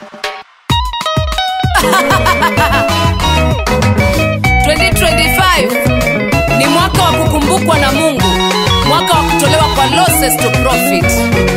2025 ni mwaka wa kukumbukwa na mungu mwaka wa kutolewa kwa losses to profit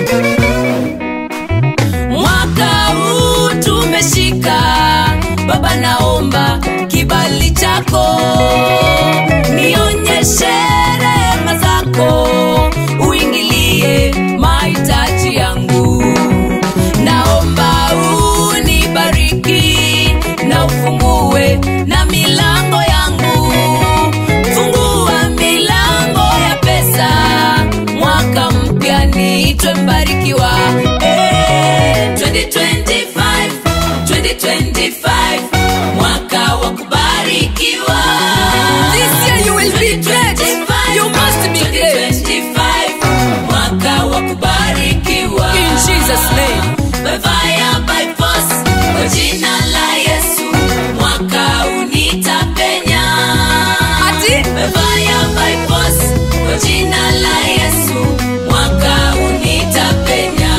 mwaka huu tumeshika baba naomba kibali chako nionyeshe rehema zako uingilie mahitaji yangu naomba unibariki na ufungue na milango yangu fungua milango ya pesa mwaka mpya niitwe mbarikiwa Eh, 2025, 2025, mwaka wa kubarikiwa This year you will be great. You must be great. 2025, mwaka wa kubarikiwa In Jesus' name. By fire, by force, kwa jina la Yesu mwaka unitapenya Ati? By fire, by force, kwa jina la Yesu mwaka unitapenya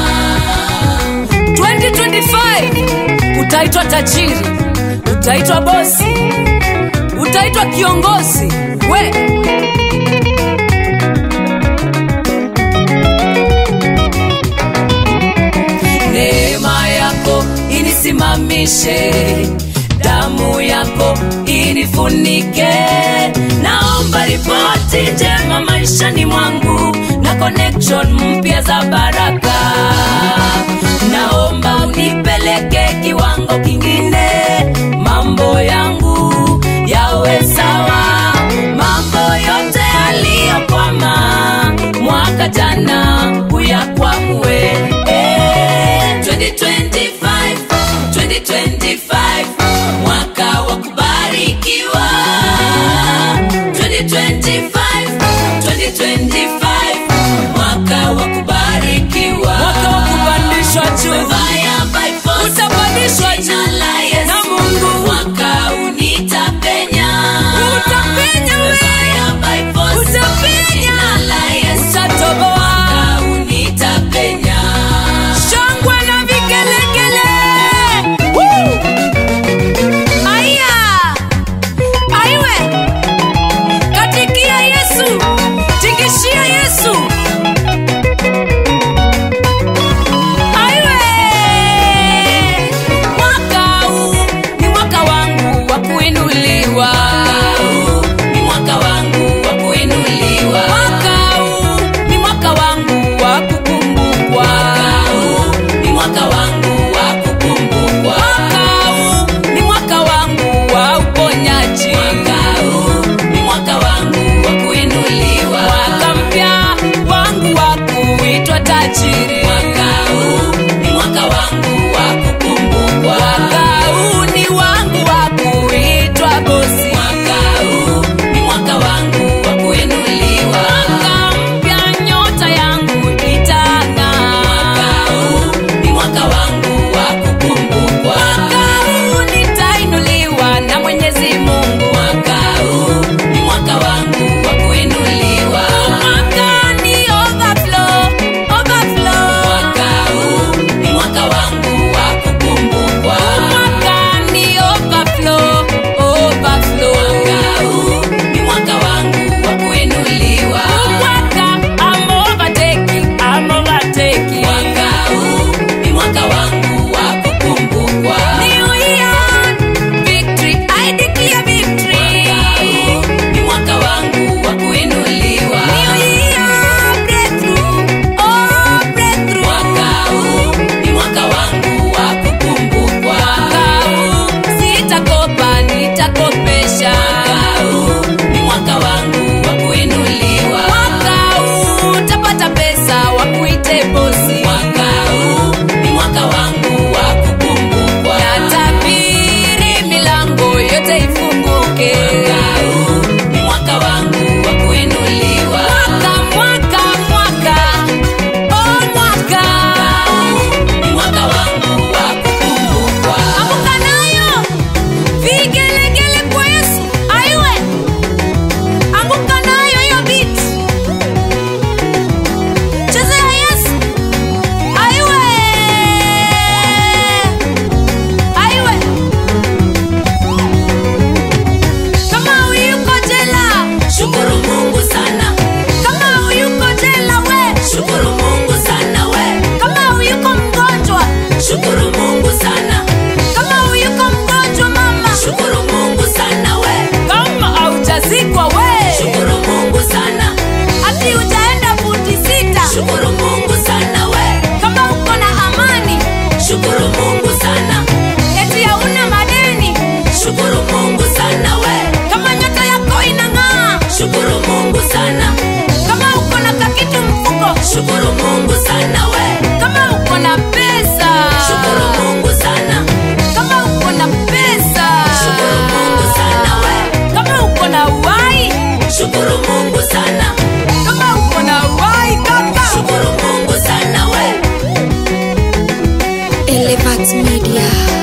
2025 utaitwa tajiri utaitwa bosi utaitwa kiongozi we neema yako inisimamishe damu yako inifunike naomba ripoti njema maishani mwangu na connection mpya za baraka naomba unipeleke kiwango kingine mambo yangu yawe sawa mambo yote yaliyokwama mwaka jana uyakwamue Eh, 2025, 2025, mwaka wa kubarikiwa 2025, 2025, mwaka wa kubarikiwa Mwaka wa kupandishwa juu. Fire by force, Utapandishwa jina juu la Yesu. na Mungu. mwaka unitapenya Utapenya we. Fire by force, Utapenya. jina la Yesu. utatoboa mwaka unitapenya shangwe na vigelegele Woo! aya aiwe katikia yesu tingishia yesu aiwe mwaka huu ni mwaka wangu wa kuinuliwa ni mwaka wangu wa kuinuliwa mwaka huu ni mwaka wangu wa kukumbukwa ni mwaka wangu wa kukumbukwa mwaka huu ni mwaka wangu wa uponyaji mwaka huu ni mwaka wangu wa kuinuliwa mwaka mpya wangu wa kuitwa tajiri mwaka huu ni mwaka wangu wa kukumbukwa mwaka huu ni wangu wa kuitwa bosi mwaka huu ni mwaka wangu wa kuinuliwa mwaka mpya nyota yangu itang'aa mwaka huu ni mwaka wangu wa kukumbukwa mwaka huu nitainuliwa na mwenyezi mungu mwaka huu ni mwaka wangu wa kuinuliwa mwaka ni overflow, overflow. Media.